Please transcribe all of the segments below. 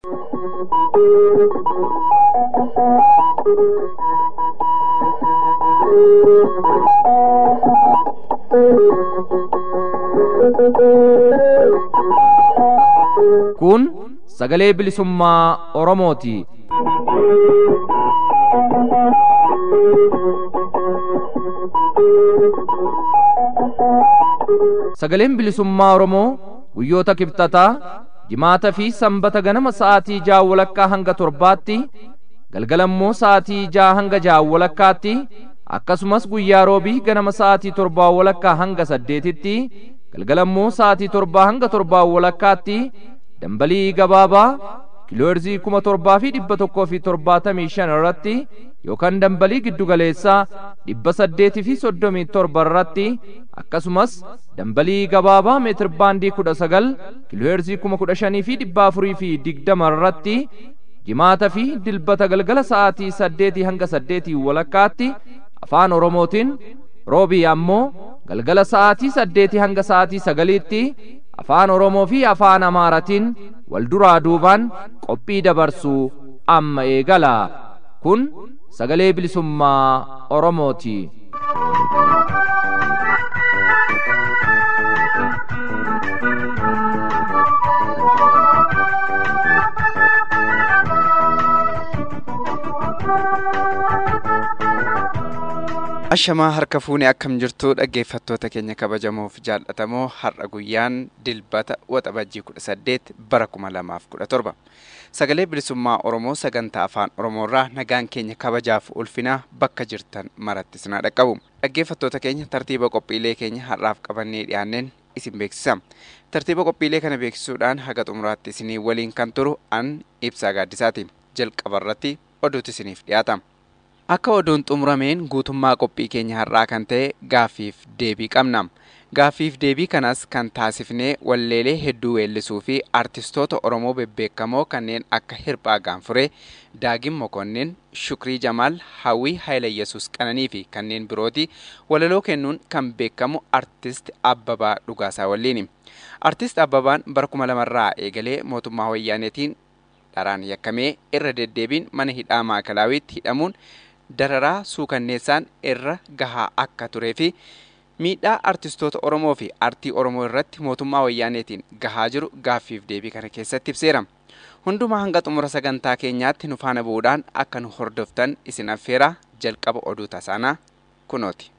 Kun sagalee bilisummaa Oromooti. Sagaleen bilisummaa Oromoo guyyoota kibxataa jimaata fi sanbata ganama sa'aatii ja'a walakkaa hanga torbaatti galgalammoo sa'aatii ja'a hanga ja'a walakkaatti akkasumas guyyaa roobii ganama sa'aatii torbaa walakkaa hanga saddeetitti galgalammoo sa'aatii torbaa hanga torbaa walakkaatti dambalii gabaabaa kiilooherzii kuma torbaa fi dhibba tokkoo fi torbaatamii shan irratti yookaan dambalii giddugaleessaa dhibba saddeetii fi soddomii torba irratti akkasumas dambalii gabaabaa meetir baandii kudha sagal kiilooherzii kuma kudha shanii fi dhibba afurii fi digdama irratti jimaata fi dilbata galgala sa'aatii saddeetii hanga saddeetii walakkaatti afaan oromootiin roobii ammoo galgala sa'aatii saddeetii hanga sa'aatii sagaliitti afaan oromoo fi afaan amaaratiin wal duraa duubaan qophii dabarsuu amma eegala kun sagalee bilisummaa oromooti. Ashamaa harka fuunee akkam jirtu dhaggeeffattoota keenya kabajamoof jaallatamoo har'a guyyaan dilbata waxabajjii kudha saddeet bara kuma lamaaf kudha torba. Sagalee bilisummaa Oromoo sagantaa afaan Oromoorraa nagaan keenya kabajaaf ulfinaa bakka jirtan maratti sinaa dhaqqabu. Dhaggeeffattoota keenya tartiiba qophiilee keenya har'aaf qabannee dhiyaanneen isin beeksisa. Tartiiba qophiilee kana beeksisuudhaan haga xumuraatti isinii waliin kan turu an ibsaa gaaddisaati. Jalqabarratti oduutu isiniif dhiyaata. Akka oduun xumurameen guutummaa qophii keenya har'aa kan ta'e gaaffiif deebii qabna. Gaaffiif deebii kanas kan taasifnee walleelee hedduu weellisuu fi artistoota Oromoo bebbeekamoo kanneen akka Hirphaa Gaanfuree, Daagin Mokonnin, Shukrii Jamaal, Hawwii Haayileyyesuus Qananii fi kanneen birooti walaloo kennuun kan beekamu artist Abbabaa Dhugaasaa waliini. Artist Abbabaan bara kuma lamarraa eegalee mootummaa wayyaaneetiin dharaan yakkamee irra deddeebiin mana hidhaa maakalawiitti hidhamuun dararaa suukanneessaan irra gahaa akka turee fi miidhaa artistoota Oromoo fi artii Oromoo irratti mootummaa wayyaaneetiin gahaa jiru gaaffiif deebii kana keessatti ibseera. Hundumaa hanga xumura sagantaa keenyaatti nu faana bu'uudhaan akka nu hordoftan isin affeera jalqaba oduu tasaanaa kunooti.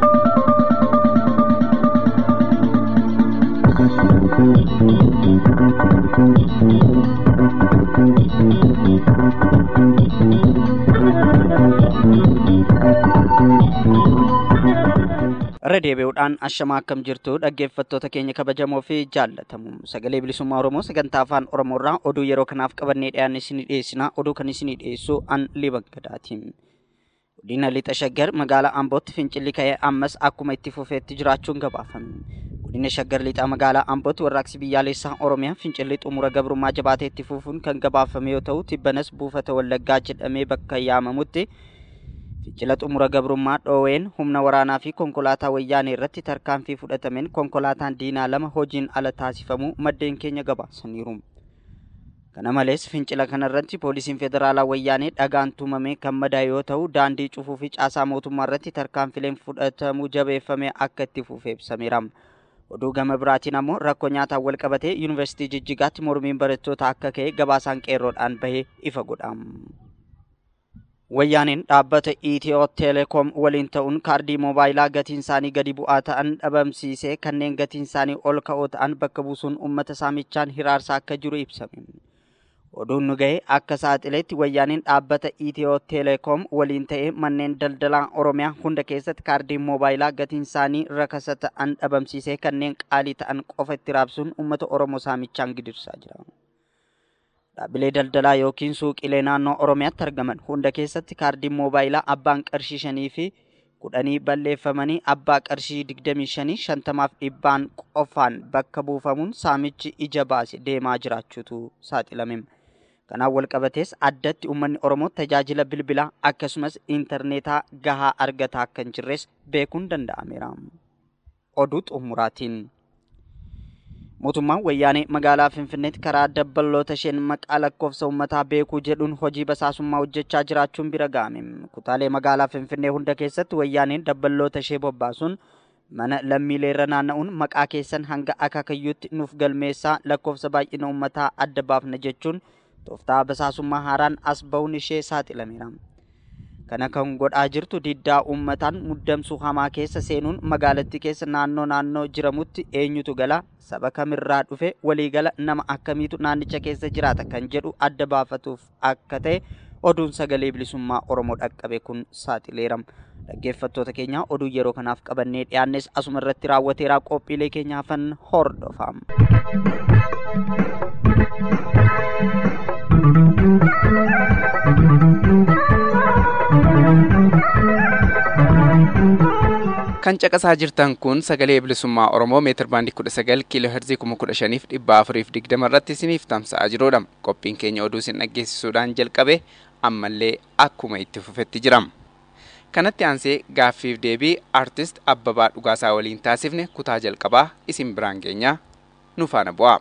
irra deebi'uudhaan ashamaa akkam jirtu dhaggeeffattoota keenya kabajamoo fi jaallatamu sagalee bilisummaa oromoo sagantaa afaan oromoorraa oduu yeroo kanaaf qabannee dhiyaanne isinii dhiyeessina oduu kan isinii dhiyeessu an libaggadaati godina lixa shaggar magaalaa ambootti fincilli ka'ee ammas akkuma itti fufeetti jiraachuun gabaafame godina shaggar lixaa magaalaa ambootti warraaqsi biyyaalessaa oromiyaa fincilli xumura gabrummaa jabaatee itti fufuun kan gabaafame yoo ta'u tibbanas buufata wallaggaa jedhamee bakka yaamamutti fincila xumura gabrummaa dhooween humna waraanaa fi konkolaataa wayyaanee irratti tarkaanfii fudhatameen konkolaataan diinaa lama hojiin ala taasifamuu maddeen keenya gabaasaniiru. Kana malees fincila kanarratti poolisiin federaalaa wayyaanee dhagaan tumamee kan madaa'e yoo ta'u daandii cufuu fi caasaa mootummaa irratti tarkaanfileen fudhatamuu jabeeffamee akka itti fufee ibsameera. Oduu gama biraatiin ammoo rakkoo nyaataan wal qabatee yuunivarsiitii Jijjigaatti mormiin barattoota akka ka'e gabaasaan qeerroodhaan bahee ifa godha. Wayyaaneen dhaabbata Itiyoo Teleekoom waliin ta'uun kaardii moobaayilaa gatiin isaanii gadi bu'aa ta'an dhabamsiisee kanneen gatiin isaanii ol ka'oo ta'an bakka buusuun uummata saamichaan hiraarsaa akka jiru ibsame. Oduun nu ga'e akka saaxileetti wayyaaneen dhaabbata Itiyoo Teleekoom waliin ta'ee manneen daldalaa Oromiyaa hunda keessatti kaardiin moobaayilaa gatiin isaanii rakasa ta'an dhabamsiisee kanneen qaalii ta'an qofa itti raabsuun uummata Oromoo saamichaan gidirsaa jira. Dhaabbilee daldalaa yookiin suuqilee naannoo Oromiyaatti argaman hunda keessatti kaardiin moobaayilaa abbaan qarshii shanii fi kudhanii balleeffamanii abbaa qarshii digdamii shanii shantamaaf dhibbaan qofaan bakka buufamuun saamichi ija baase deemaa jiraachuutu saaxilame. Kanaan wal qabatees addatti uummanni Oromoo tajaajila bilbilaa akkasumas intarneetaa gahaa argataa akka hin jirres beekuun danda'ameera. Oduu xumuraatiin. mootummaan wayyaanee magaalaa finfinneetti karaa dabballoota isheen maqaa lakkoofsa uummataa beekuu jedhuun hojii basaasummaa hojjechaa jiraachuun bira ga'ame kutaalee magaalaa finfinnee hunda keessatti wayyaaneen dabballoota ishee bobbaasuun mana lammiilee irra naanna'uun maqaa keessan hanga akaakayyuutti nuuf galmeessaa lakkoofsa baay'ina uummataa adda baafna jechuun tooftaa basaasummaa haaraan as ba'uun ishee saaxilameera. kana kan godhaa jirtu diddaa uummataan muddamsuu hamaa keessa seenuun magaalattii keessa naannoo naannoo jiramutti eenyutu gala saba kamirraa dhufe waliigala nama akkamiitu naannicha keessa jiraata kan jedhu adda baafatuuf akka ta'e oduun sagalee bilisummaa oromoo dhaqqabe kun saaxileera dhaggeeffattoota keenya oduu yeroo kanaaf qabannee dhiyaannes asuma irratti raawwateeraa qophiilee keenya hafan hordofaa. kan caqasaa jirtan kun sagalee bilisummaa oromoo meetir baandii kudha sagal kiiloo herzii kuma kudha shaniif dhibba afuriif digdama irratti isiniif tamsa'aa jirudha qophiin keenya oduu isin dhaggeessisuudhaan jalqabe ammallee akkuma itti fufetti jira kanatti aansee gaaffiif deebii aartist abbabaa dhugaasaa waliin taasifne kutaa jalqabaa isin biraan geenya nu faana bu'aa.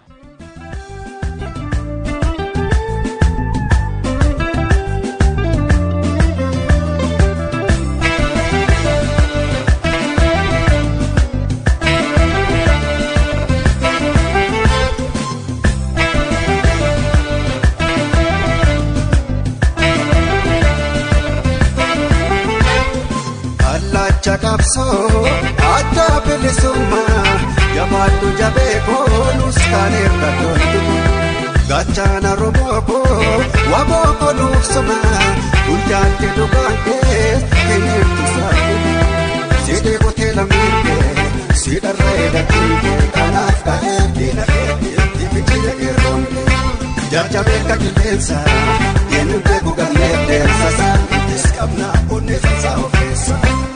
Allacha qabsoo adda bilisummaa jabaadhu jabee boonus kan irra toltu gachaana robookoo waboo konuuf suma guyyaatti dhugaan kees hiriirtu saayini sidee kotee lammiinkee sidharra eegatiin kanaaf ka'ee diina keetti fichiyya qeerroon jajjabee ka qilleensa eenyu beeku galmee deemsa saantis qabna onnee sansaa ofeessa.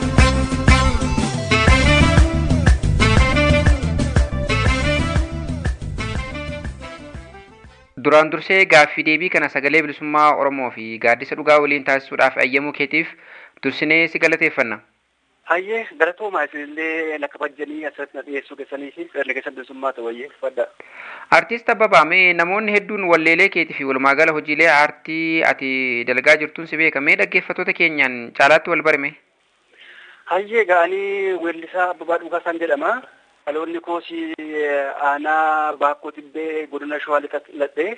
duraan dursee gaaffii deebii kana sagalee bilisummaa oromoo fi gaaddisa dhugaa waliin taasisuudhaaf ayyamuu keetiif dursinee si galateeffanna. Hayyee galatoomaa isinillee lakka bajjanii asirratti na dhiyeessuu keessanii fi sagalee keessa bilisummaa ta'ayyee fadda. Artiist Abbabaa mee namoonni hedduun walleelee keetii fi walumaagala hojiilee aartii ati dalagaa jirtuun si beeka mee dhaggeeffattoota keenyaan caalaatti wal barame. Hayyee ga'anii weellisaa Abbabaa Dhugaasaan jedhama. Dhaloonni koosii aanaa baakkoo tibbee godina shawaa lixadhee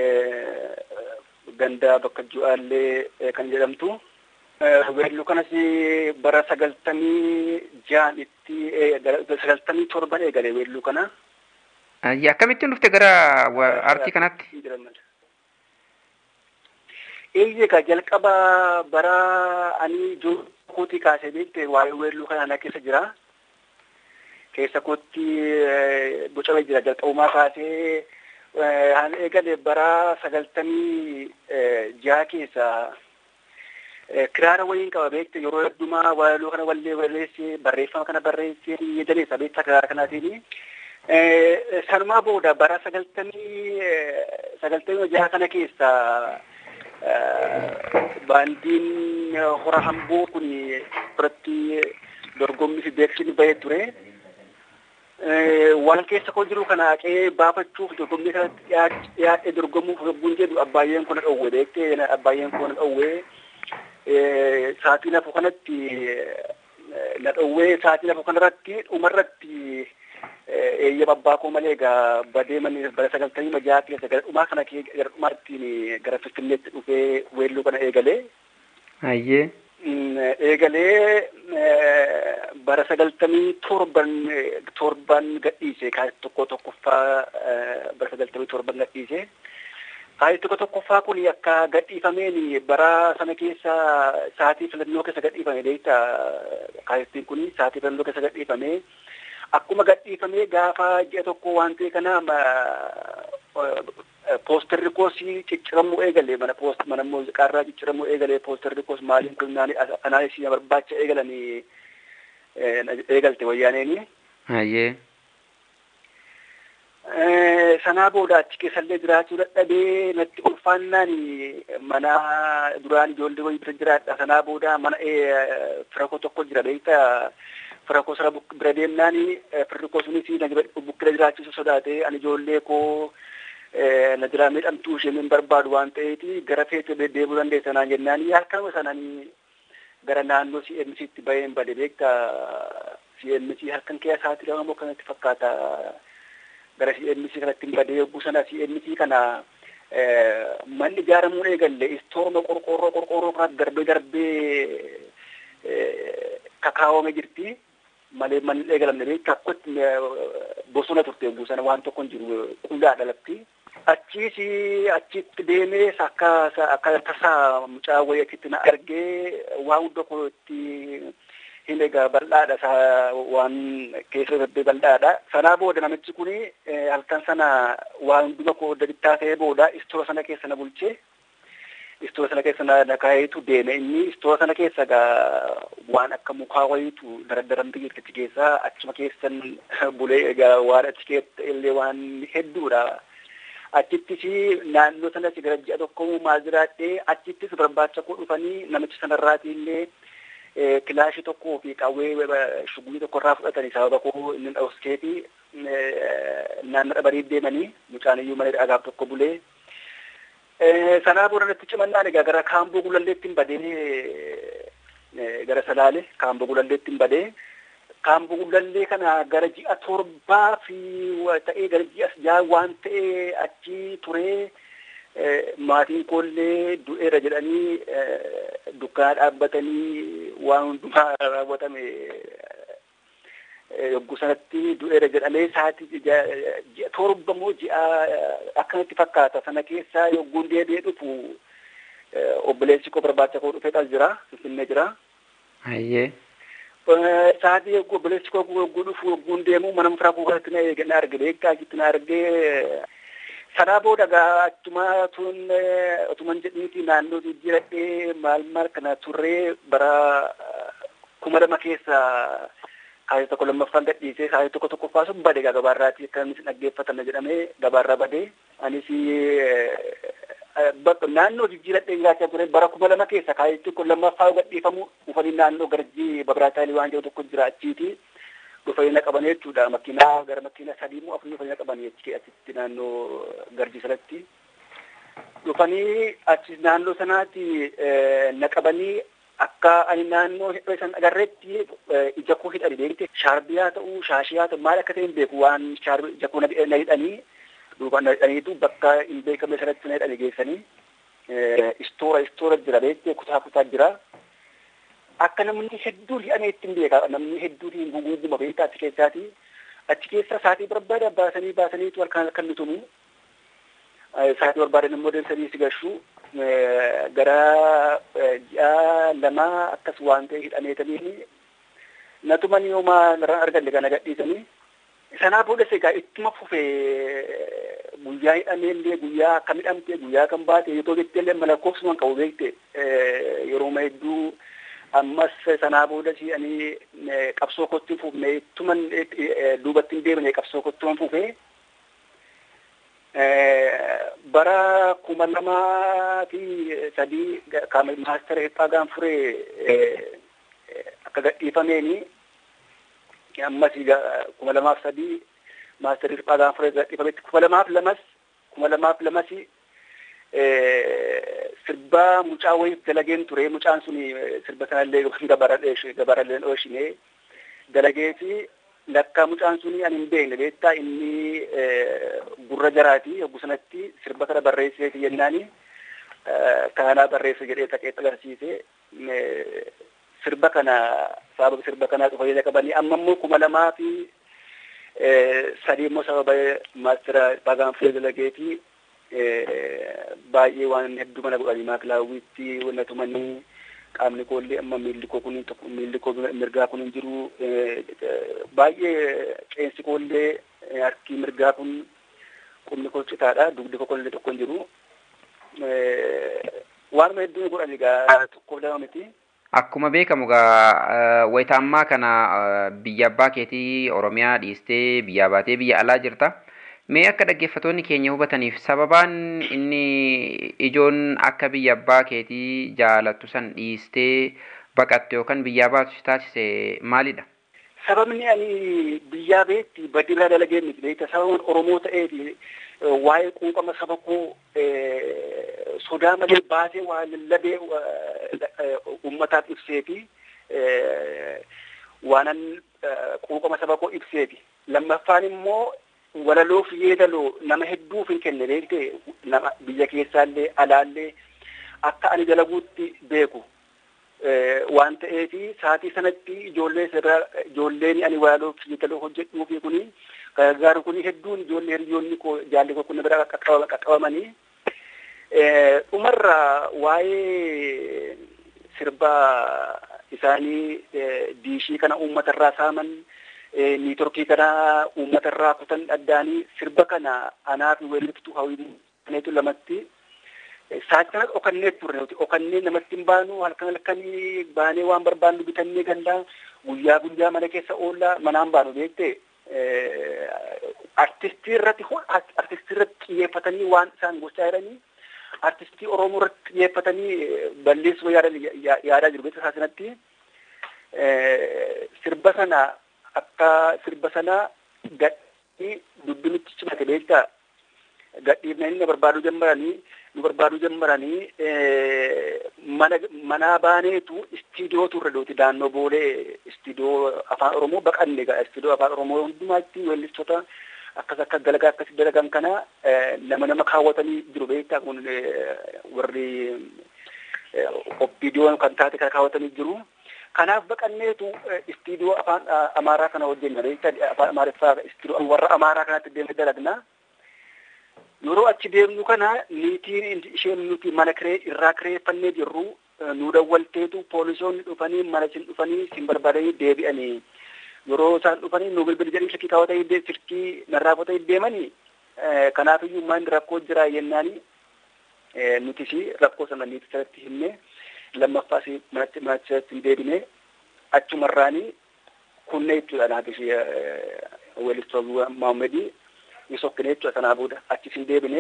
ganda bakka ju'aallee kan jedhamtu. Weelluu kanas bara sagaltamii jaan itti sagaltamii torban eegale weelluu kana. Akkamittiin dhufte gara aartii kanatti? Eeyyee ka jalqaba bara ani ijoollee kaasee beekte waa'ee weelluu kana ana keessa jira. keessa kootti bocamee jira jalqabumaa kaasee haan eegale bara sagaltamii jaha keessa kiraara waliin qaba beekte yeroo heddumaa walaloo kana wallee barreesse barreeffama kana barreesse jedhaniisa beekta kiraara kanaatiin. Sanumaa booda bara sagaltamii sagaltamii jaha kana keessa baandiin hora hamboo kun biratti dorgommii fi beeksisni bahee ture. waan keessa koo jiru kana haqee baafachuuf dorgommii kanatti dhiyaadhee dorgomuuf yogguun jedhu abbaayyeen kun dhowwe beektee abbaayyeen kun dhowwe saatii lafa kanatti na dhowwee saatii lafa kanarratti dhumarratti eeyyama abbaa koo malee egaa badee manni bara sagaltamii majaa keessa gara dhumaa kana gara dhumaattiin gara finfinneetti dhufee weelluu kana eegalee. Hayyee. eegalee bara sagaltamii torban torban gadhiise kaayit tokko tokkoffaa bara sagaltamii torban gadhiise. Kaayit tokko tokkoffaa kun akka gadhiifameen bara sana keessa saatii filannoo keessa gadhiifame beekta kaayittiin kun saatii filannoo keessa gadhiifame. Akkuma gadhiifamee gaafa ji'a tokko waan ta'e kana poosterri koos cicciramuu eegale mana poost mana muuziqaarraa cicciramuu eegale poosterri koos maaliin kun anaalis na barbaacha eegalanii eegalte wayyaaneeni. Hayyee. Sanaa booda achi keessallee jiraachuu dadhabee natti ulfaannaan mana duraan ijoollee wayii bira jiraadha. Sanaa booda mana fira koo tokko jira beektaa fira koo sana bira deemnaani firri koo sunis na bukkina jiraachisu sodaate ani ijoollee koo na jiraa miidhamtuu ishee min barbaadu waan ta'eeti gara feete deemuu dandeessa naan jennaani halkanuma sanani gara naannoo CMCtti baheen bade beekta CMC halkan keessa sa'aatii lama moo kanatti fakkaata gara CMC kanatti badee yogguu sana CMC kana manni ijaaramuun eegalle istoorma qorqorroo qorqorroo kanatti darbee darbee kakaawwame jirti malee manni eegalamne beekta akkotti bosona turte yogguu sana waan tokko hin jiru qullaadha lafti. Achiis achitti deemee akka akka tasaa mucaa wayii achitti na argee waa hunda kootti hin egaa bal'aadha isaa waan keessa darbee bal'aadha. Sanaa booda namichi kun halkan sana waa hunduma koo bittaa ta'ee booda istoora sana keessa na bulchee istoora sana keessa na kaayeetu deeme inni istoora sana keessa egaa waan akka mukaa wayiitu daradaramte jirti keessa achuma keessan bulee egaa waan achi keessa illee waan hedduudha. achittis naannoo sanas gara ji'a tokko maal jiraadhee achittis barbaacha koo dhufanii namicha sanarraati illee kilaashii tokkoo fi qawwee shugulii tokko irraa fudhatanii sababa koo inni dhawskeeti naannoo dhabarii deemanii mucaan iyyuu mana dhagaaf tokko bulee sanaa booda natti cimannaan egaa gara kaamboo gulalleetti hin badee gara salaale kaamboo gulalleetti hin badee kaamboo gulallee kana gara ji'a torbaa fi ta'ee gara ji'a jaa waan ta'ee achi turee maatiin koollee du'eera jedhanii dukkaana dhaabbatanii waan hundumaa raawwatame yogguu sanatti du'eera jedhamee sa'aatii ji'a torba moo ji'a akkanatti fakkaata sana keessaa yogguun deebi'ee dhufu obboleessi koo barbaacha koo dhufee as jira finfinnee jira. Hayyee. Sa'aatii yogguu obboleessi koo yogguu dhufu yogguun deemu mana mucaa koo kanatti na eege na arge beekaa achitti na argee sanaa booda gaa achuma tun otuman jedhiniiti naannoo jijjiiradhee maal maal kana turree bara kuma lama keessa kaayee tokko lammaffaan gadhiisee kaayee tokko tokkoffaa sun bade gaa gabaarraati akkanis dhaggeeffatame jedhamee gabaarraa bade anis naannoo jijjiiradhee jiraachaa ture bara kuma lama keessa kaayee tokko lammaffaa gadhiifamu dhufanii naannoo garjii babiraataalii waan jedhu tokko jira achiiti dhufanii na qaban jechuudha makiinaa gara makiinaa sadii moo afurii dhufanii na qabanii achi achitti naannoo garjii sanatti dhufanii achi naannoo sanaatti na qabanii akka ani naannoo hidhoo san agarreetti ija koo hidhani beekte shaarbii haa ta'u shaashii haa ta'u maal akka ta'e hin beeku waan shaarbii ija koo na hidhanii duuba na hidhaniitu bakka hin beekamne sanatti na hidhani geessanii istoora istoora jira beekte kutaa kutaa jira. Akka namni hedduun hidhamee ittiin beeka namni hedduun hin guguuguma beekta achi keessaati. Achi keessa saatii barbaada baasanii baasaniitu halkan halkan nutumu. Saatii barbaadan immoo deemsanii si gashu. gara ji'a lamaa akkas waan ta'e hidhameetanii natuman yooma narraan argalle kana gadhiisanii sanaa boodas egaa ittuma fufe guyyaa hidhamee illee guyyaa akkam hidhamte guyyaa kan baate yoo jettee illee malakkoofsumaan qabu beekte yerooma hedduu ammas sanaa boodas ani qabsoo kottiin fufne ittuman duubatti hin deemne qabsoo kottuman fufee bara kuma lamaa fi sadii maastara hiphaa gaanfuree akka gadhiifameeni ammas kuma lamaaf sadii maastara hiphaa gaanfuree gadhiifametti kuma lamaaf lamas kuma lamaaf lamas sirba mucaa wayii dalageen ture mucaan suni sirba sanallee gabarallee dhooshinee dalageeti lakka mucaan suni ani hin beekne beektaa inni gurra jaraati yogguu sanatti sirba kana barreesseeti jennaani kanaa barreesse jedhee taqeetti agarsiise sirba kana sababa sirba kanaa dhufanii qabanii amma immoo kuma lamaa fi sadii immoo sababa maastira baagaanfee dalageeti baay'ee waan hedduu mana godhanii maakilaawwiitti wanna tumanii qaamni koollee amma miilli koo kun miilli koo mirgaa kun hin jiru baay'ee qeensi koollee harki mirgaa kun qubni koo citaadha dugdi koo koollee tokko hin jiru waanuma hedduu godhan egaa tokkoof lama miti. Akkuma beekamu egaa wayita ammaa kana biyya abbaa keetii Oromiyaa dhiistee biyyaa baatee biyya alaa jirta. Mee akka dhaggeeffatoonni keenya hubataniif sababaan inni ijoon akka biyya abbaa keetii jaalattu san dhiistee baqatte yookaan biyyaa baatu si taasise maalidha? sababni ani biyyaa beetti badira dalagee miti beekta sababan Oromoo ta'eeti waa'ee quuqama saba koo sodaa malee baasee waa lallabee uummataaf ibseeti waanan quuqama saba koo ibseeti lammaffaan immoo walaloof yeedaloo nama hedduuf hin kenne beekte nama biyya keessaallee alaallee akka ani dalaguutti beeku waan ta'eefi saatii sanatti ijoollee sirraa ijoolleen ani walaloof yeedaloo hojjedhuufi kuni gargaaru kuni hedduun ijoollee hiriyoonni koo jaalli koo kun bira qaqqabamanii dhumarra waa'ee sirbaa isaanii diishii kana uummatarraa saaman niitorkii kana uummatarraa kutan addaanii sirba kana anaa fi weeliftuu hawwiineetu lamatti saachana dhokannee turre nuti dhokannee namatti hin baanu halkan halkanii baanee waan barbaannu bitannee gandaa guyyaa guyyaa mana keessa oollaa manaan baanu beekte artistii irratti artistii irratti xiyyeeffatanii waan isaan gochaa jiranii artistii oromoo irratti xiyyeeffatanii balleessuu yaadaa jiru beekta saasinatti sirba sana akka sirba sana gadhii dubbinitti cimate beektaa gadhiifnanii na barbaaduu jammaranii nu barbaaduu jammaranii mana manaa baaneetu istiidiyoo turre dooti daannoo boolee istiidiyoo afaan oromoo baqanne gaa istiidiyoo afaan oromoo hundumaatti weellistoota akkas akka dalagaa akkasi dalagan kana nama nama kaawwatanii jiru beektaa kun warri oppiidiyoon kan taate kana kaawwatanii jiru. Kanaaf baqanneetu istiidiyoo afaan amaaraa kana hojjenna beektaa afaan amaariffaa istiidiyoo warra amaaraa kanatti deemee dalagna. Yeroo achi deemnu kana niitiin isheen nuti mana kiree irraa kireeffannee jirru nu dawwalteetu poolisoonni dhufanii mana isin dhufanii isin barbaadanii deebi'anii. yeroo isaan dhufanii nu bilbili jedhanii silkii kaawwatanii silkii narraa fotanii deemanii kanaafiyyuu maan rakkoo jira jennaani nutis rakkoo sana niitii sanatti himne lammaffaas manatti manatti sanatti hin deebine achumarraanii kunne jechuudha naaf ishee weellistoota Maammadii ni sokkine jechuudha sanaa booda achis hin deebine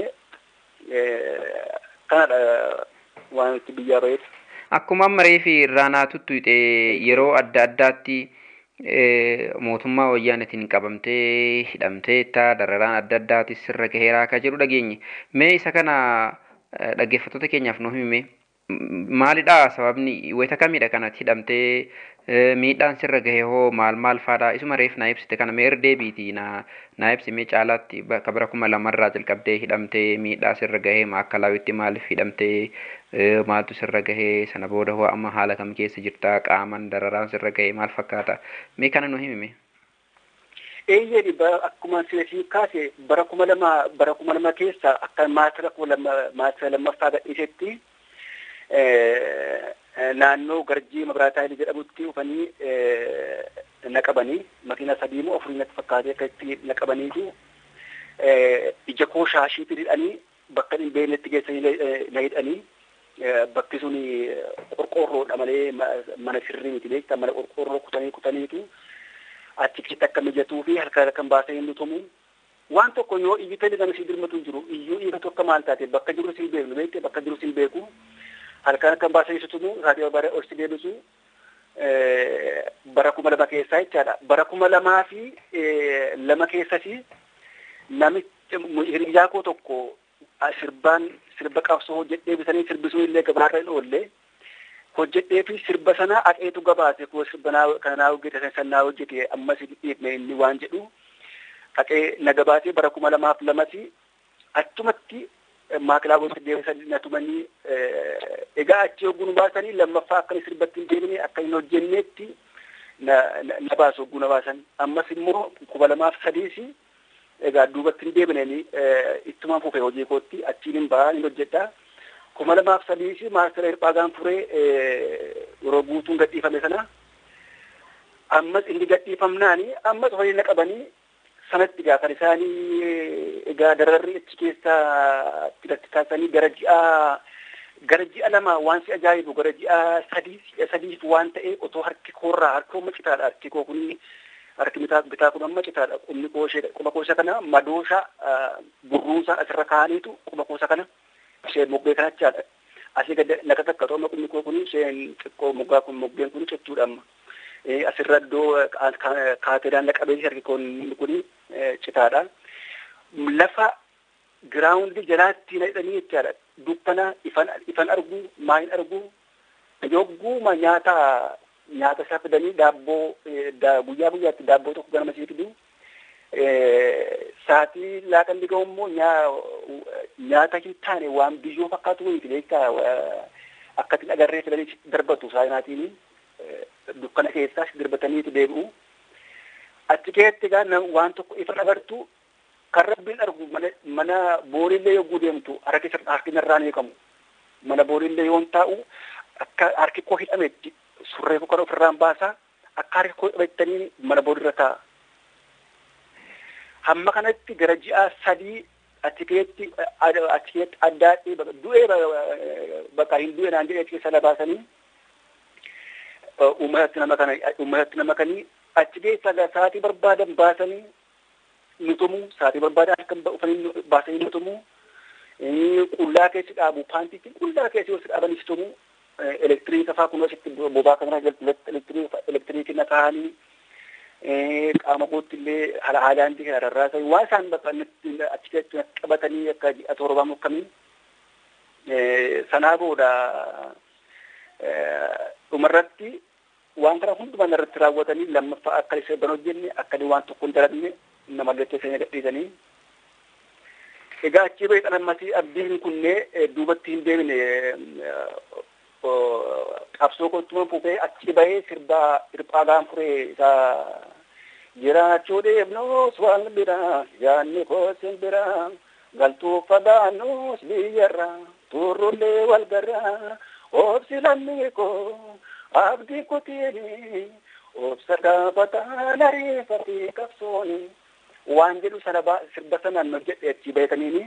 kanadha waan itti biyyaa baheeti. Akkuma ammaree fi irraanaa tuttuuxe yeroo adda addaatti mootummaa wayyaanetiin qabamtee hidhamtee dararaan adda addaatis sirra gaheeraa akka jedhu dhageenye. Mee isa kana dhaggeeffattoota keenyaaf nu himi maalidha sababni wayita kamidha kanatti hidhamtee miidhaan sirra gahe hoo maal maal faadha isuma reef naa ibsite kana mee deebiiti na naa ibsi mee caalaatti bakka bara kuma lamarraa jalqabdee hidhamtee miidhaa sirra gahee maakkalawitti maaliif hidhamtee maaltu sirra gahee sana booda hoo amma haala kam keessa jirta qaaman dararaan sirra gahee maal fakkaata mee kana nu himi Eeyyee akkuma silasii kaase bara kuma lama bara kuma lama keessa akka maasira kuma lama maasira lammaffaa gadhiisetti naannoo garjii mabiraataa jedhamutti dhufanii naqabanii makiina sadii moo afurii natti fakkaatee akka itti naqabaniitu ija koo shaashiitti hidhanii bakka hin beeknetti geessanii na hidhanii bakki sun qorqoorroodha malee mana sirrii miti beektaa mana qorqoorroo kutanii kutaniitu achitti akka mijatuu fi halkan halkan baasanii nu tumu waan tokko yoo iyyi tali nama si dirmatu jiru iyyuu dhiiga tokko maal taate bakka jiru sin beeknu beekte bakka jiru sin beeku halkan halkan baasanii si tumu raadiyoo bara ol si deebisu bara kuma lama keessaa jechaadha bara kuma lamaa fi lama keessatti namichi hiriyaa koo tokko sirbaan sirba qabsoo hojjedhee bisanii sirbisuu illee gabaarra hin oolle hojjedhee fi sirba sana aqeetu gabaase koo sirba kanaa hojjete sanaa hojjete ammas dhiibne inni waan jedhu aqee na gabaasee bara kuma lamaaf lamati achumatti maakilaabootti deebisanii na tumanii egaa achi hogguu nu baasanii lammaffaa akka sirbatti hin deebine akka hin hojjenneetti na na baasu hogguu na baasan ammas immoo kuma lamaaf sadiisi egaa duubatti hin deebineen ittumaan fufee hojii kootti achiin hin bahaa hin hojjedhaa kuma lamaaf sadiisi maastara hirphaagaan furee yeroo guutuun gadhiifame sana ammas inni gadhiifamnaani ammas horii na qabanii sanatti egaa kan isaanii egaa dararri achi keessaa filatti taasisanii gara ji'a gara ji'a lama waan si ajaa'ibu gara ji'a sadii si'a sadiif waan ta'e otoo harki koorraa harki amma citaadha harki koo kun harki bitaa bitaa kun amma citaadha qubni koo ishee quba koo isa kana madoosha burruusaa asirra kaa'aniitu quba koo isa kana isheen moggee kanachaadha asii gad naka takka tooma qubni koo kun isheen xiqqoo moggaa kun moggeen kun jechuudha amma asirra iddoo kaateedhaan qabeessi arge kun citaadha. Lafa giraawundi jalaatti hidhanii jechaadha. Dukkana ifan argu maayin argu yogguma nyaata nyaata isaa fidanii daabboo guyyaa guyyaatti daabboo tokko ganama sii fidu. Saatii laaqan dhiga immoo nyaata hin taane waan biyyoo fakkaatu wayiiti beektaa akkatiin agarree fidanii darbatu saayinaatiin dukkana keessaas darbataniitu deebi'u. Achi keessatti egaa waan tokko ifa agartu kan rabbiin argu mana booriillee yogguu deemtu harki narraan eegamu. Mana booriillee yoon taa'u akka harki koo hidhametti surree koo kan ofirraan baasaa akka harki koo hidhamettanii mana booriirra taa'a. Hamma kanatti gara ji'a sadii achi keessatti achi keessatti addaadhee du'ee bakka hin du'e naan jedhee keessa na baasanii uummatatti nama kana uummatatti nama kanii achi keessa sa'aatii barbaadan baasanii nutumu sa'aatii barbaadan akka ufanii baasanii nutumu qullaa keessi dhaabu paantiitti qullaa keessi yoo dhaabanii tumu elektiriika fa'aa kun asitti bobaa kanarra elektiriikii na kaa'anii qaama kootti illee haala haalaan kana rarraasan waan isaan bakka achi keessatti qabatanii akka ji'a torbaa mukkamiin sanaa booda dhumarratti waan kana hundumaa irratti raawwatanii lammaffaa akka isa ban hojjenne akka waan tokko hin dalagne namallee teessanii gadhiisanii. Egaa achii bahee dhalamatii abdiin kunnee duubatti hin deemine qabsoo kottuma fufee achii bahee sirbaa hirphaa gaanfuree isaa jiraachuu deemnus waan biraa yaanni koosin biraa galtuu fagaannus biyyarraa turrullee wal garraa obsi lammii koo abdii kutiini obsa gaafataan ariifatee qabsooni waan jedhu sana sirba sanaan hojjedhe achii beekaniini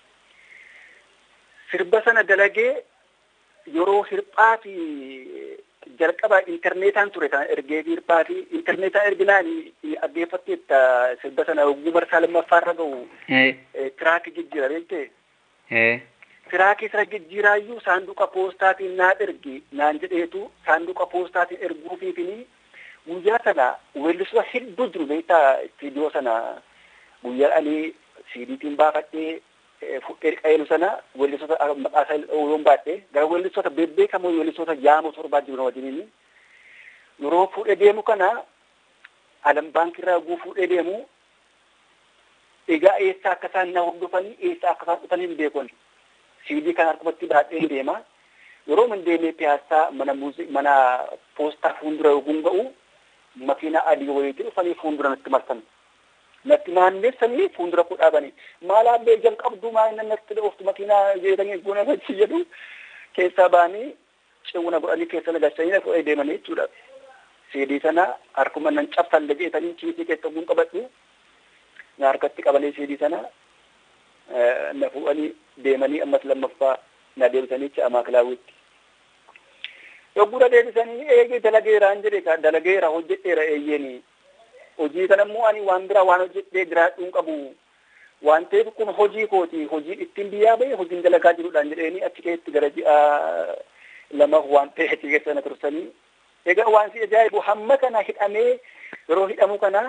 sirba sana dalagee yeroo hirphaa fi jalqaba intarneetaan ture kan ergee fi hirphaa fi intarneetaan erginaan dhaggeeffatteetta sirba sana yogguu marsaa lammaffaarra ga'u tiraakii jijjiira beektee tiraakii sana jijjiiraayyuu saanduqa poostaatiin naa ergi naan jedheetu saanduqa poostaatiin erguufiifini guyyaa sana weellisoota hedduu jiru beektaa istiidiyoo sana guyyaa ani siidiitiin baafadhee fudhee qayeelu sana weellisoota maqaa isaa yoon baadhee gara weellisoota bebbeekamoo weellisoota jaamoo torbaa jiru wajjiniin yeroo fuudhee deemu kana alam baankirraa guu fuudhee deemu egaa eessaa akka isaan na hordofanii eessaa akka isaan dhufanii hin beekon siidii kana harkumatti baadhee deema yeroo min deemee piyaasaa mana muuzi mana poostaa fuuldura yoguun ga'u makiina adii wayiitii dhufanii fuuldura natti marsan natti naanneessanii fuuldura koo dhaabanii maal abbee jalqabduu maal inni natti dhooftu makiinaa jeetanii guna fachi jedhu keessaa ba'anii cewuna godhanii keessa nagachanii na fudhee deemanii jechuudha. Siidii sana harkuma nan cabsalle jeetanii kiisii keessa oguun qabadhu na harkatti qabalee siidii sana na fuudhanii deemanii ammas lammaffaa na deebisanii ce'amaa kilaawwitti. Yoggura deebisanii eegee dalageeraan jedhe ka dalageera hojjedheera eeyyeenii. Hojii kana immoo ani waan biraa waan hojjedhee jiraadhuun qabu. Waan ta'eef kun hojii kooti. Hojii ittiin biyyaa bahe hojiin dalagaa jiruudhaan jedheeni achi keessatti gara ji'a lama waan ta'e achi keessa na tursanii. Egaa waan si ajaa'ibu hamma kana hidhamee yeroo hidhamu kana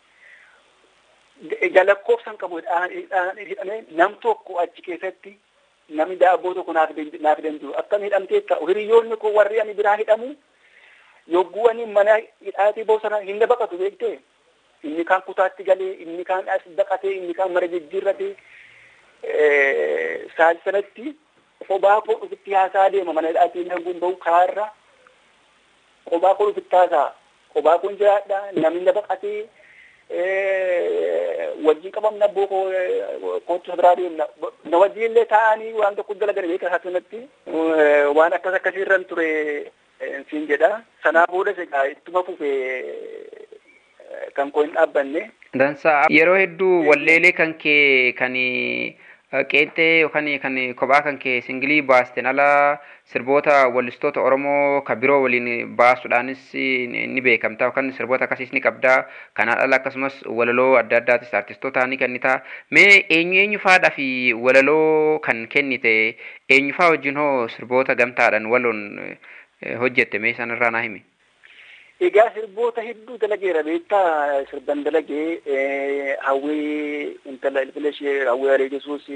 lakkoofsan qabu hidhamee nam tokko achi keessatti namni daabboo tokko naaf dandu akkam hidhamteetta hiriyoonni koo warri ani biraa hidhamu yogguu ani mana hidhaatii bosona hin baqatu beektee inni kaan kutaatti galee inni kaan as baqatee inni kaan mara jijjiirratee saal sanatti kophaa koo dhufitti haasaa deema mana hidhaatii nanguun bahu karaarra kophaa koo dhufitti haasaa kophaa kun jiraadha namni baqatee wajjin qabamna abboo koo kootu biraa deemna na wajjin illee taa'anii waan tokko dalagan beeka hasunatti waan akkas akkasiirran ture siin jedha sanaa boodas egaa ittuma fufee kan koo hin dhaabbanne. Dansaa yeroo hedduu walleelee kan kee kan qeexxee yookaan kan kophaa kan kee singilii baasten ala sirboota wallistoota Oromoo kan biroo waliin baasuudhaanis ni beekamta yookaan sirboota akkasiis ni qabda. Kanaan ala akkasumas walaloo adda addaatis artistoota ni kennita. Mee eenyu eenyu faadhaa fi walaloo kan kennite eenyu faa wajjin hoo sirboota gamtaadhaan waloon hojjette mee sanarraa naa himi. Egaa sirboota hedduu dalageera beektaa sirban dalagee hawwii intala ilfila ishee hawwii alee jesuus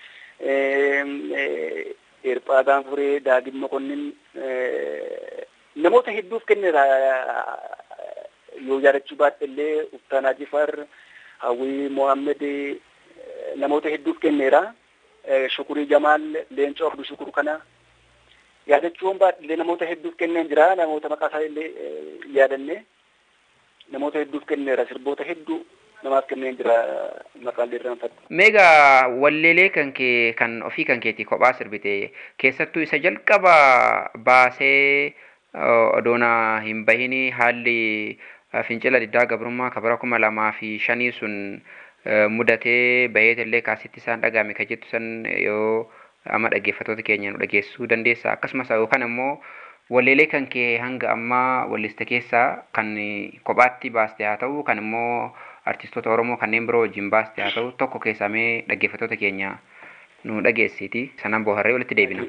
Eerphaadhaan furee daadhii mokonnin namoota hedduuf kenneera yoo yaadachuu baadhe illee Uftaanaa Jifar hawwii Mohaammed namoota hedduuf kenneera. Shukurii Jamaal Leencoo Abduu Shukuru kana yaadachuun baadhillee namoota hedduuf kenneen jira namoota maqaa isaa illee yaadanne namoota hedduuf kenneera sirboota hedduu namaaf kenneen jira maqaan irraanfattu. Meegaa walleelee kan kee kan ofii kan keetii kophaa sirbite keessattuu isa jalqaba baasee odoona hin bahini haalli fincila diddaa gabrummaa kabara kuma lamaa fi shanii sun mudatee baheetillee kaasitti isaan dhagahame kan jettu san yoo amma dhaggeeffattoota keenya nu dhageessuu dandeessa akkasumas yookaan immoo walleelee kan kee hanga ammaa walliste keessaa kan kophaatti baaste haa ta'u kan immoo artistoota oromoo kanneen biroo wajjin baaste haa ta'u tokko keessamee dhaggeeffattoota keenya nu dhageessiti sanaan booharree walitti deebina.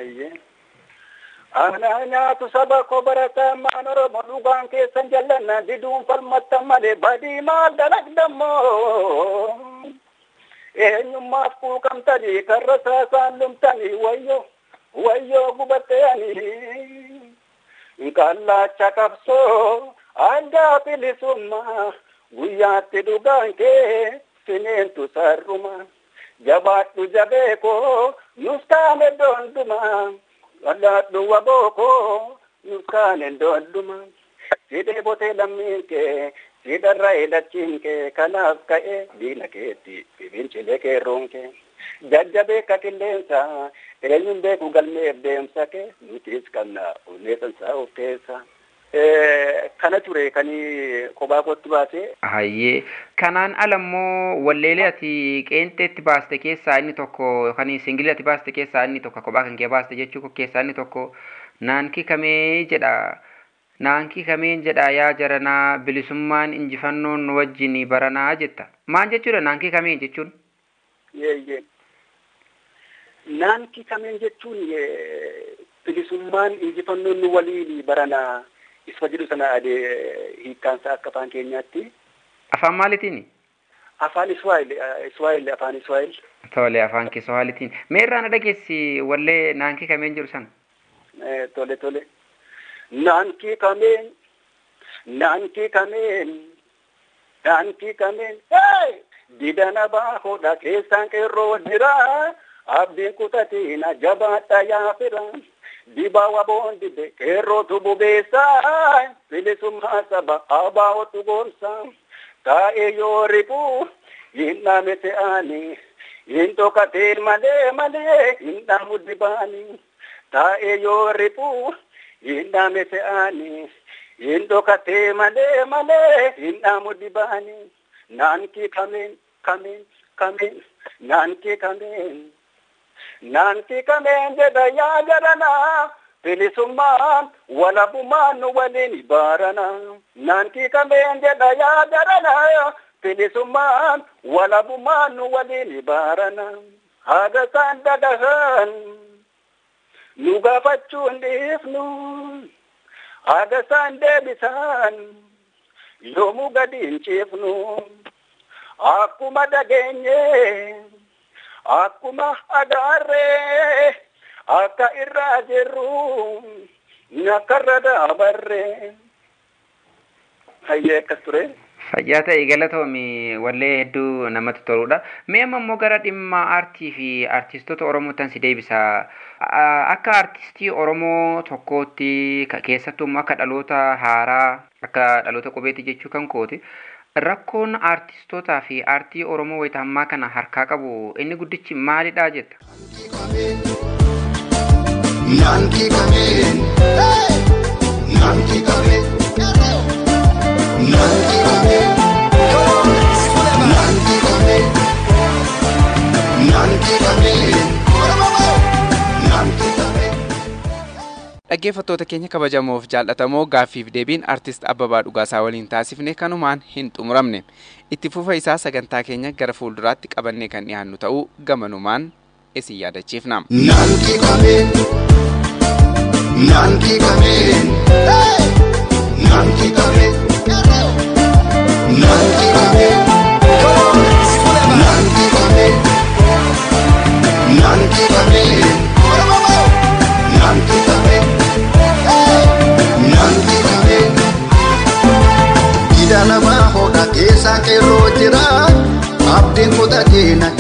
Ana nyaatu saba koo barataa maan oromoo dhugaan keessan jallanna diduun falmattan malee badii maal dalagdammoo. eenyummaaf quuqamtanii karra saasaan lumtanii wayyo wayyoo gubattanii qallaacha qabsoo addaa bilisummaa guyyaatti dhugaan kee sineentu sarruma jabaadhu jabeekoo nuskaane doonduma qalladhu wabookoo nuskaane doonduma sidee botee lammiin kee sidharra ilachiin kee kanaaf ka'e diina keetti fincilee keerroon kee jajjabee ka qilleensa eenyuun beeku galmeef deemsa kee nutis qabna onneessansaa of keessa. Kana ture kan kophaa kootti baasee. Hayyee kanaan ala immoo walleelee ati qeenxeetti baaste keessaa inni tokko yookaan singilii ati baaste keessaa inni tokko kophaa kan kee baaste jechuu keessaa inni tokko naankii kamee jedha. Naankii kameen jedha yaa jaranaa bilisummaan injifannoon nu wajjin baranaa jetta. Maal jechuudha naankii kameen jechuun? Yeeyyee. Naankii kameen jechuun bilisummaan injifannoon nu waliin baranaa isa jedhu sana hiikkaansa akka afaan keenyaatti. Afaan maalitiin? Afaan Iswaayil, Iswaayil, afaan Iswaayil. Tole afaan Kiswaahilitiin. Mee irraa na dhageessi wallee naankii kameen jedhu sana? Tole tole. Naankii kameen, naankii kameen, naankii kameen, didana baahoodha keessaan qeerroo jira, abdiin kutatina jabaadha yaafira, dibaa waboon dide qeerrootu bubeessaa, bilisummaa saba abaa'otu goonsaa, taa'ee yoo ribuu hin dhaame se'anii, hin dhokateen malee malee hin dhaamu dibaanii, taa'ee yoo ribuu hin dhaame se'anii hin dhokatee malee malee hin dhaamu dibaanii naankii kameen kameen kameen naankii kameen naankii kameen jedha yaa garanaa bilisummaan walabummaan nu waliin baaranaa naankii kameen jedha yaa garanaa bilisummaan walabummaan nu waliin baaranaa haga isaan dagahan nu gaafachuu hin dhiifnu haga isaan deebisan yoomuu gadi hin ciifnu akkuma dhageenye akkuma agarree akka irraa jirru akka irra daabarree hayyee akkas ture. Fayyaa ta'e galatoomi wallee hedduu namatti toludha. Mee amma immoo gara dhimma aartii fi aartistoota Oromootan si deebisa. Akka aartistii Oromoo tokkootti keessattuu immoo akka dhaloota haaraa akka dhaloota qubeetti jechuu kan kooti. Rakkoon aartistootaa fi aartii Oromoo wayita ammaa kana harkaa qabu inni guddichi maalidha jetta? Naankii kameen, naankii kameen, naankii kameen, naankii kameen, naankii kameen, naankii kameen. Dhaggeeffattoota keenya kabajamoof jaallatamoo gaaffiif deebiin artist Abbabaa Dhugaasaa waliin taasifne kanumaan hin xumuramne. Itti fufa isaa sagantaa keenya gara fuulduraatti qabannee kan dhiyaannu ta'uu gamanumaan isin yaadachiifna. Naankii kameen, naankii kameen, naankii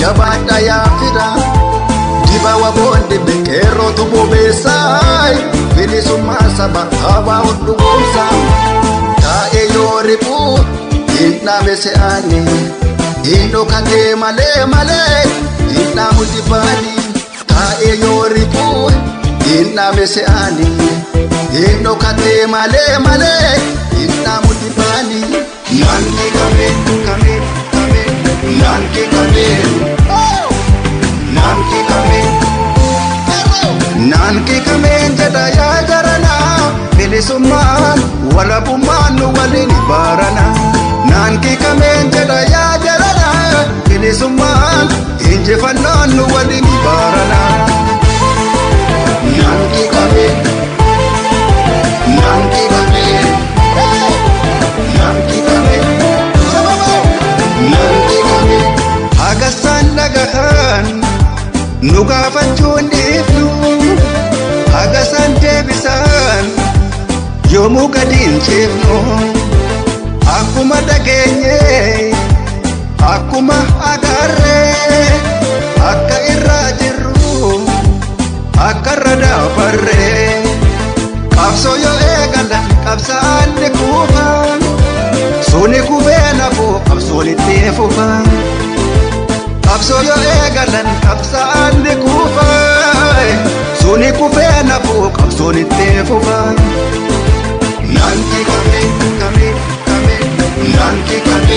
jabaadha yaa fira dibawa boonde bekeerootu bobeessaay bilisummaa saba habaa hundhugoomsa taa'ee yoo riphuu hin dhaabe se'aani hin dhokatee malee malee hin dhaamu dibaani taa'ee yoo riphuu hin dhaabe se'aani hin dhokatee malee malee hin dhaamu dibaani. Nanki kame kame kame nanki kame nanki kame nanki kame jedha yaa jarana bilisummaan walabummaan nu waliin baarana nanki kame jedha yaa jarana bilisummaan injifannaan nu waliin baarana. Nanki kame nanki kame. Nanki kame nanki kame hagasaan dhagahan nu gaafachuun dhiifnu hagasaan deebisan yoomuu gadi hin ciifnu akkuma dhageenye akkuma agarree akka irraa jirru akka irra daabarree qabsoo yoo eegalan qabsaan ni kuufan suni kufee nafuu qabsoon itti fufan qabsoo yoo eegalan qabsaan ni kuufan suni kufee nafuu qabsoon itti fufan nanki kame kame kame nanki kame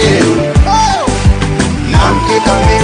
nanki kame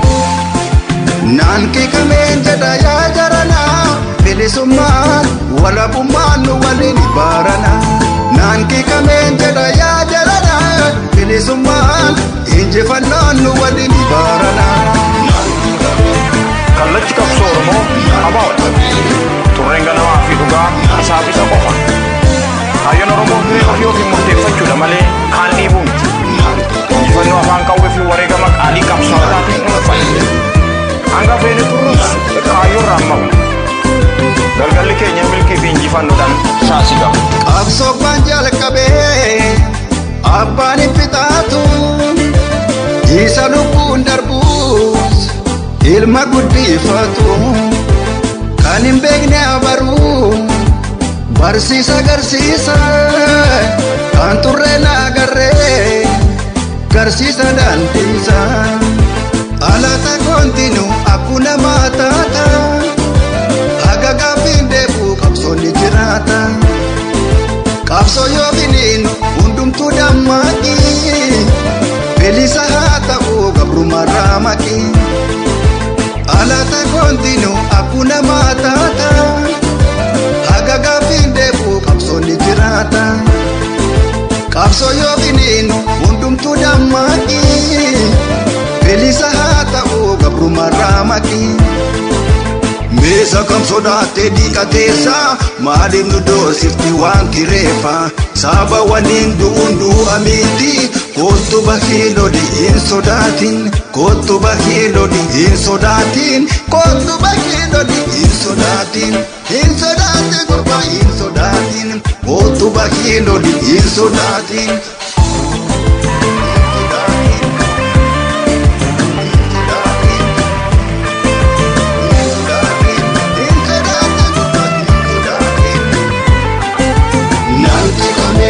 nanki kame jedha yaa jarana bilisummaan walabummaan nu waliin baarana nanki kame jedha yaa jarana bilisummaan injifannaan nu waliin baarana. kallachi qabsoo oromoo abaa'udha turreen ganamaa fi dhugaa isaaf isa qofa kaayyoon oromoo hiree ofii ofiin murteeffachuudha malee kaan dhiibuu miti injifannoo afaan qawwee fi wareegama qaalii qabsaa'otaatiin dhuunfan hanga feene turrus kaayyoo irraan maqna galgalli keenya milkii fi injifannoodhaan saasi qaba. Qabsoowwan jalqabee abbaan hin fixaatu isa lubbuun darbuus ilma guddifatu kan hin beekne abaruu barsiisa agarsiisa kan turre naagarree garsiisa daandiisa alata kontinu akkuna maataata haga gaaffiin deebuu qabsoonni jiraata qabsoo yoo biniinu hundumtuu dammaqi bilisa haa ta'uu gabrumarraa maqi alata kontinu akkuna maataata haga gaaffiin deebuu qabsoonni jiraata qabsoo yoo biniinu hundumtuu dammaqi bilisa haa ta'uu gabrumarraa maqi. Meesa kam sodaattee dhiqateessa maaliif nu doorsifti waan kireeffa saba waliin du'uun du'a miti kottu bahii loli hin sodaatin kottu bahii loli hin sodaatin kottu bahii loli hin sodaatin hin sodaatin gurba hin sodaatin kottu bahii loli hin sodaatin. Nanti kami,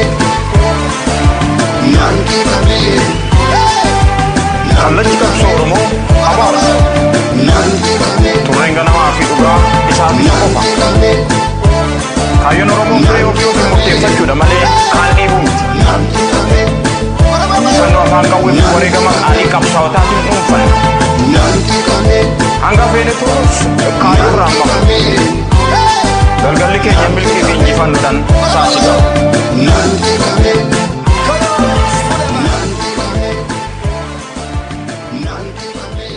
nanti kami, kallachi qabsoo oromoo abaa'udha nanti kami, turreen ganamaa fi dhugaa isaaf isa qofa nanti kami, kaayyoon oromoo hiree ofii ofiin murteeffachuudha malee kaan dhiibuu miti nanti kami, injifannoo afaan qawwee fi wareegama qaalii qabsaa'otaatiin dhuunfan nanti kami, hanga feene turrus kaayyoo irraan maqna kami, galgalli keenya milkii fi injifannoodhaan saasi qaba. nanti kami, nanti kami,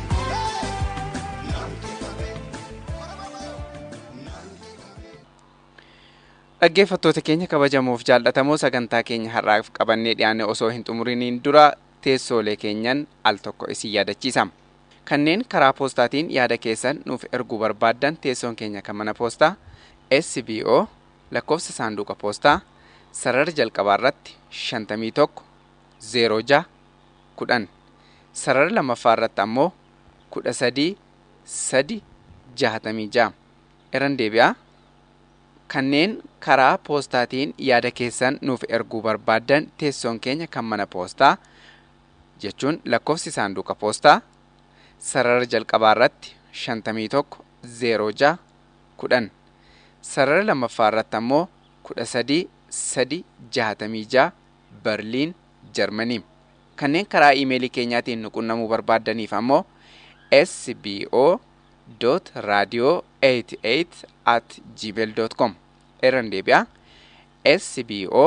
Dhaggeeffattoota keenya kabajamoof jaallatamoo sagantaa keenya har'aaf qabannee dhiyaanne osoo hin xumuriniin dura teessoolee keenyan al tokko isin yaadachiisa. Kanneen karaa poostaatiin yaada keessan nuuf erguu barbaaddan teessoon keenya kan mana poostaa SBO lakkoofsa saanduqa poostaa sarara jalqabaa irratti 51 06 10 sarara lammaffaa irratti ammoo kudha sadii sadi jahatamii ja'a irran deebi'aa kanneen karaa poostaatiin yaada keessan nuuf erguu barbaaddan teessoon keenya kan mana poostaa jechuun lakkoofsi saanduqa poostaa sarara jalqabaa irratti shantamii tokko zeeroo ja'a kudhan sarara lammaffaa irratti ammoo kudha sadii sadi jahatamii ja'a berliin jarmanii kanneen karaa iimeelii keenyaatiin nu qunnamuu barbaaddaniif ammoo sbo radio 88 at gmail com irran deebi'a sbo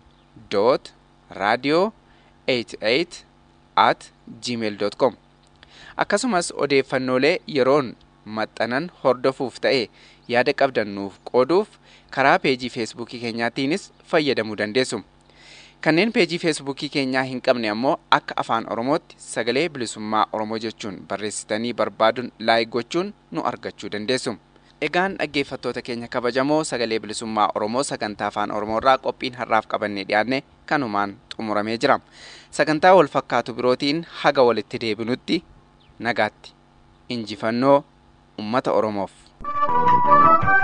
radio 88 at gmail com akkasumas odeeffannoolee yeroon maxxanan hordofuuf ta'e yaada qabdan nuuf qooduuf karaa peejii feesbuukii keenyaatiinis fayyadamuu dandeessu. kanneen peejii feesbuukii keenyaa hin qabne ammoo akka afaan oromootti sagalee bilisummaa oromoo jechuun barreessitanii barbaaduun laayik gochuun nu argachuu dandeessu. Egaan dhaggeeffattoota keenya kabajamoo sagalee bilisummaa oromoo sagantaa afaan oromoorraa qophiin har'aaf qabannee dhiyaanne kanumaan xumuramee jira. Sagantaa wal fakkaatu birootiin haga walitti deebinutti nagaatti injifannoo ummata oromoof.